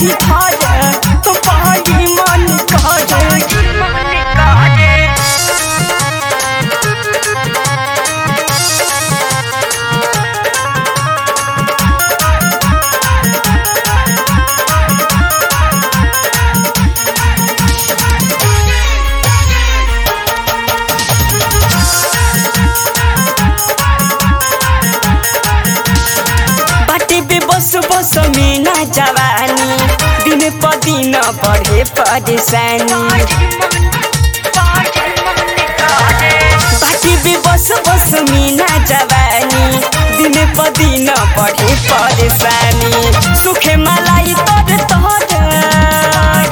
नहीं धरे बड़ी मन करे बाटे बे बस बस में ना जवानी दिन प दिन बढ़े परेशानी बाटे बे बस बस में ना जवानी दिन प दिन बढ़े परेशानी सुखे मलाई तर तर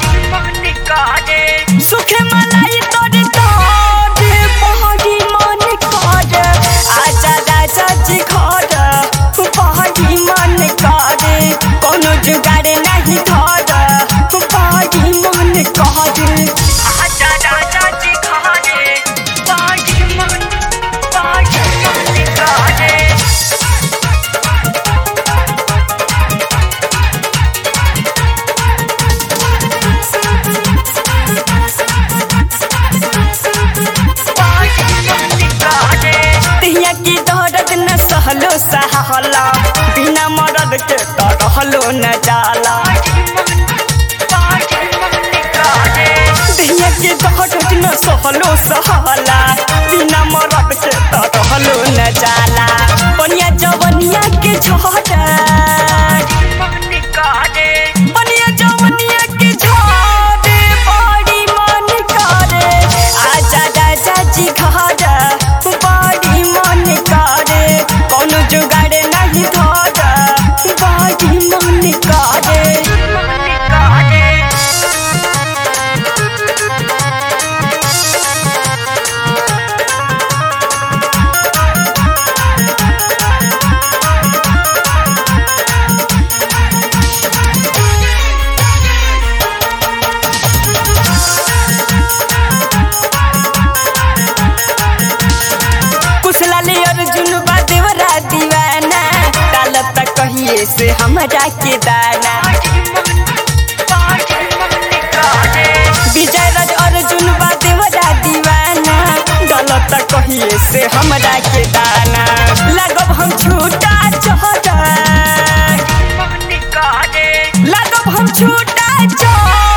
सुखे मलाई तर तर बहरी मन कर आजा राजा जी घर बहरी मन करे कोनो जुगाड़ नहीं धर बहरी मन करे आजा राजा जी घरे बहरी मन बहरी मन करे तिहिया की दर्द न सहलो सहला बिना मरद के तो रहलो न जाला तिहिया की दर्द न सहलो सहला बिना मरद के तो रहलो न जाला बनिया जवनिया के झड़ बनिया जवनिया के झड़ बड़ी मन करे आजा राजा जी घर बड़ी मन करे कोनो जुगाड़ नहीं धर बड़ी मन करे कुशला ले अर्जुन बा देवरा दीवाना डाल तक कहिए से हमरा के दाना विजय राज अर्जुन बा देवरा दीवाना डाल तक कहिए से हमरा के दाना लगब हम छूटा चढ़ लगब हम छूटा चढ़